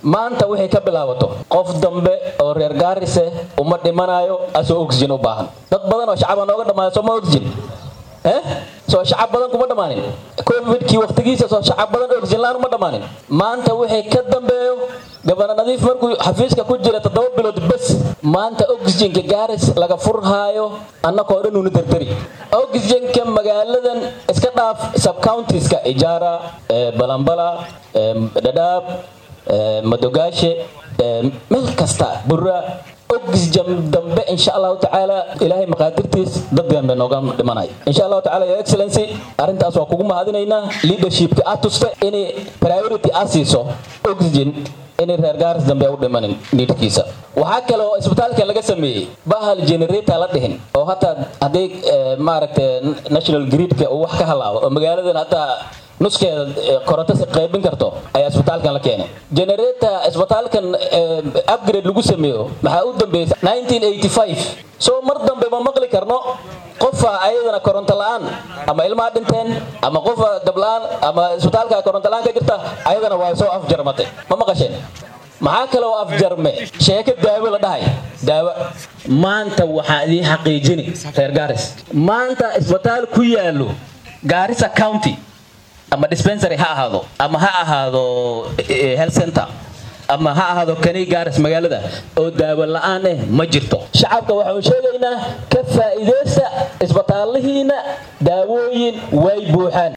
maanta waxay ka bilaabato qof dambe oo reer gaarise uma dhimanayo asoo oxygen u baahan dad badan oo shacaba nooga dhammaaya sooma oxygen eh soo shacab badan kuma dhammaanin covidkii waqtigiisa soo shacab badan oxygen laan uma dhammaanin maanta waxay ka dambeeyo gabana nadiif markuu xafiiska ku jira toddoba bilood bes maanta oxygenka gaaris laga furhaayo annakoo dhan una dardari oxygenka magaaladan iska dhaaf subcountiska ijaara balambala dhadhaab madogaashe meel kasta bura oxygen dambe insha allahu tacaala ilaahay maqaadirtiis dad dambe nooga dhimanay insha allahu tacaala your excellency arrintaas waa kugu mahadinaynaa leadershipka aad tusta inay priority aad siiso oxygen inay reer gaaris dambe u dhimanin niidkiisa waxaa kale oo isbitaalka laga sameeyey bahal generator la dhihin oo hataa haddii maaragtay national gridka uu wax ka halaabo oo magaaladan hataa nuskeeda koronto si qaybin karto ayaa isbitaalkan la keenay generator isbitaalkan upgrade lagu sameeyo maxaa u dambeysay 1985 soo mar dambe ma maqli karno qofa ayadana koronto la-aan ama ilmaha dhinteen ama qofa gabla-aan ama isbitaalka koronto la-aan ka jirta ayadana waa soo afjarmatay ma maqasheen maxaa kale oo afjarme sheeko daawo la dhahay daawo maanta waxaa idii xaqiijini reer gaaris maanta isbitaal ku yaalo gaarisa county ama dispensary ha ahaado ama ha ahaado health center ama ha ahaado kanay gaaris magaalada oo daawo la-aan eh ma jirto shacabka waxaanu sheegaynaa ka faa'iidaysta isbitaallihiina daawooyin way buuxaan